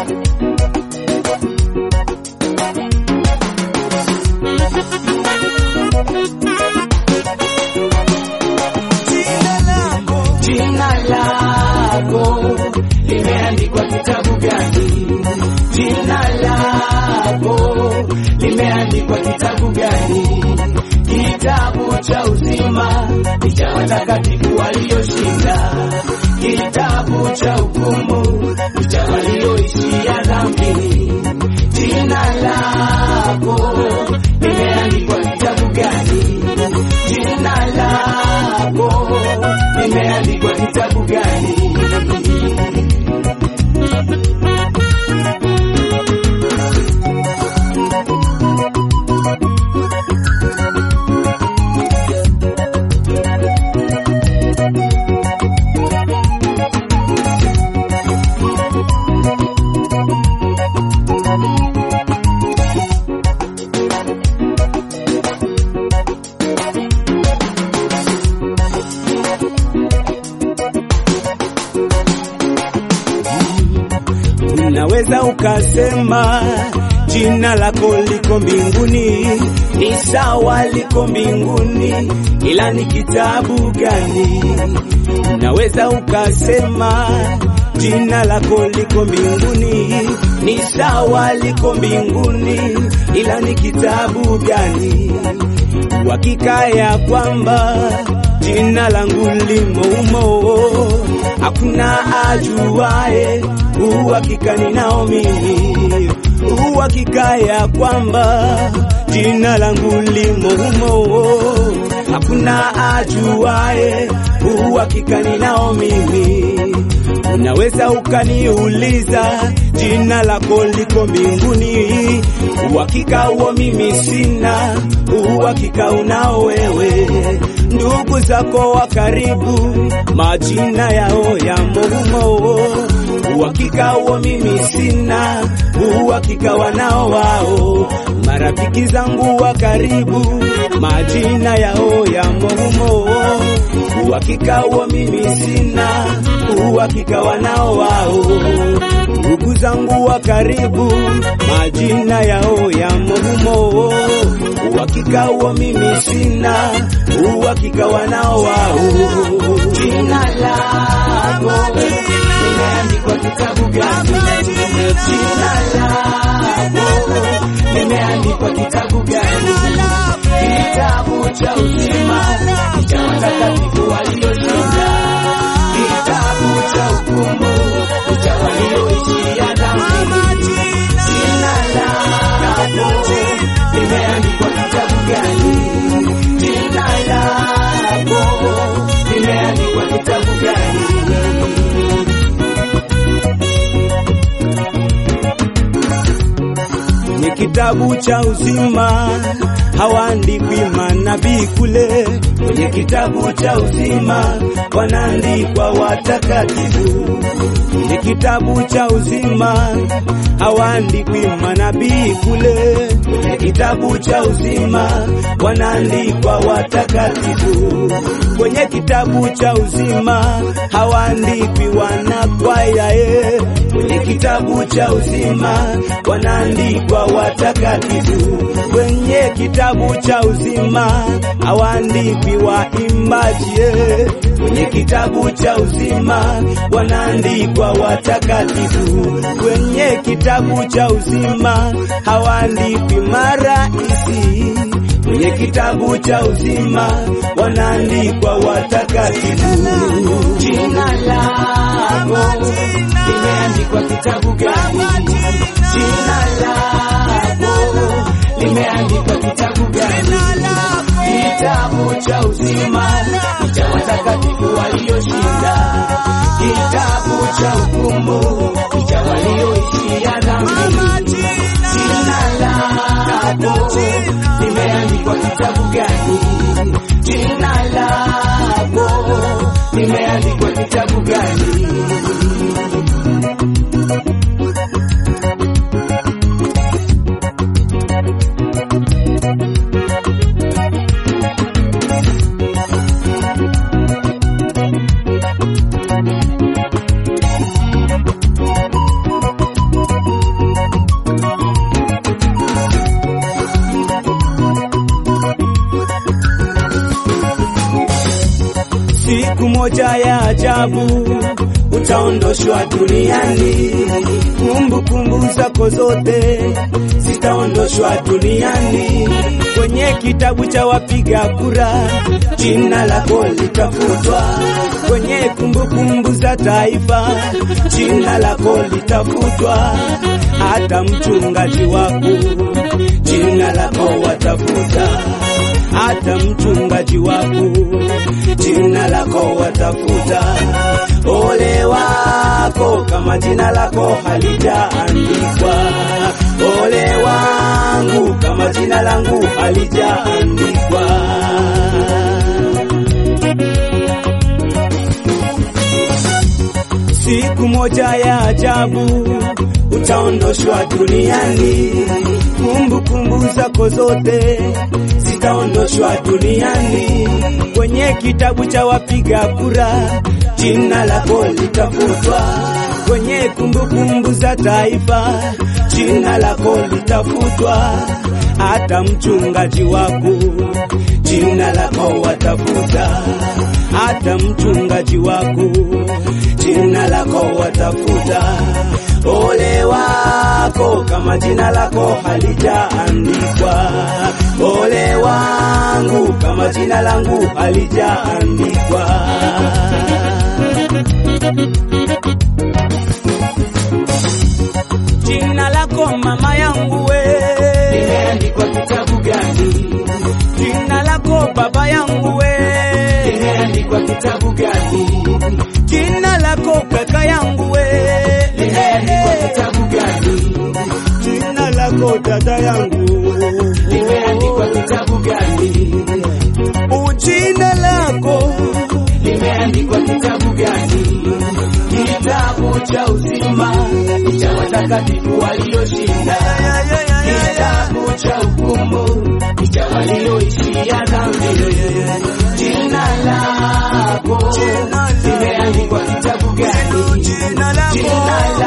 Jina lako limeandikwa kitabu gani? Jina lako limeandikwa kitabu gani? Kitabu cha uzima ni cha watakatifu walioshinda, kitabu cha hukumu ni cha walioishia dhambini. Jina lako limeandikwa kitabu gani? Jina lako limeandikwa kitabu gani? Unaweza ukasema jina lako liko mbinguni, ni sawa, liko mbinguni, ila ni kitabu gani? Unaweza ukasema jina lako liko mbinguni, ni sawa, liko mbinguni, ila ni kitabu gani? Uhakika ya kwamba jina langu limo umo, hakuna ajuae uhakika ninao mimi, uhakika ya kwamba jina langu limo humo, hakuna ajuae uhakika ninao mimi. Unaweza ukaniuliza jina lako liko mbinguni, uhakika huo mimi sina, uhakika unao wewe. Ndugu zako wa karibu, majina yao yamo humo uhakika huo mimi sina, uhakika wanao wao. Marafiki zangu wa karibu, majina yao yamo humo, uhakika huo mimi sina, uhakika wanao wao. Ndugu zangu wa karibu, majina yao yamo humo, uhakika huo mimi sina, uhakika wanao wao. Jina lako limeandikwa kitabu gani? Jina lako limeandikwa kitabu gani? Kitabu cha uzima ni cha watakatifu walioshinda, kitabu cha hukumu ni cha walioishia dhambini. Jina lako limeandikwa kitabu gani? Jina lako limeandikwa kitabu gani? Kwenye kitabu cha uzima hawaandikwi manabii kule, kwenye kitabu cha uzima wanaandikwa watakatifu. Kwenye kitabu cha uzima hawaandikwi manabii kule, kwenye kitabu cha uzima wanaandikwa watakatifu. Kwenye kitabu cha uzima hawaandikwi wanakwaya ye, kwenye kitabu cha uzima wanaandikwa watakatifu. Kwenye kitabu cha uzima hawaandikwi waimbaji ye, kwenye kitabu cha uzima wanaandikwa watakatifu. Kwenye kitabu cha uzima hawaandikwi maraisi kwenye kitabu cha uzima wanaandikwa watakatifu. Jina lako limeandikwa kitabu gani? Jina lako limeandikwa kitabu gani? Kitabu cha uzima ni cha watakatifu walioshinda, kitabu cha hukumu ni cha walioishia dhambini. Jina lako limeandikwa kitabu gani? Jina lako limeandikwa kitabu gani? moja ya ajabu utaondoshwa duniani, kumbukumbu zako zote zitaondoshwa duniani. Kwenye kitabu cha wapiga kura jina lako litafutwa, kwenye kumbukumbu za taifa jina lako litafutwa, hata mchungaji wako jina lako watafuta, hata mchungaji wako jina lako watafuta. Ole wako kama jina lako halijaandikwa, ole wangu kama jina langu halijaandikwa. Siku moja ya ajabu utaondoshwa duniani, kumbukumbu zako zote zitaondoshwa duniani. Kwenye kitabu cha wapiga kura jina lako litafutwa, kwenye kumbukumbu za taifa jina lako litafutwa, hata mchungaji wako jina lako watafuta, hata mchungaji wako jina lako watafuta. Ole wako kama jina lako halijaandikwa, ole wangu kama jina langu halijaandikwa. Jina lako mama yangu we, limeandikwa kitabu gani? jina lako baba yangu we, Limeandikwa kitabu gani? jina lako kaka yangu we, Limeandikwa kitabu gani? jina lako dada yangu Limeandikwa kitabu gani? ujina lako Limeandikwa kitabu gani? Kitabu cha uzima cha watakatifu walioshinda, kitabu cha hukumu cha walioishia dhambi. Jina lako limeandikwa kitabu gani? jina lako Jina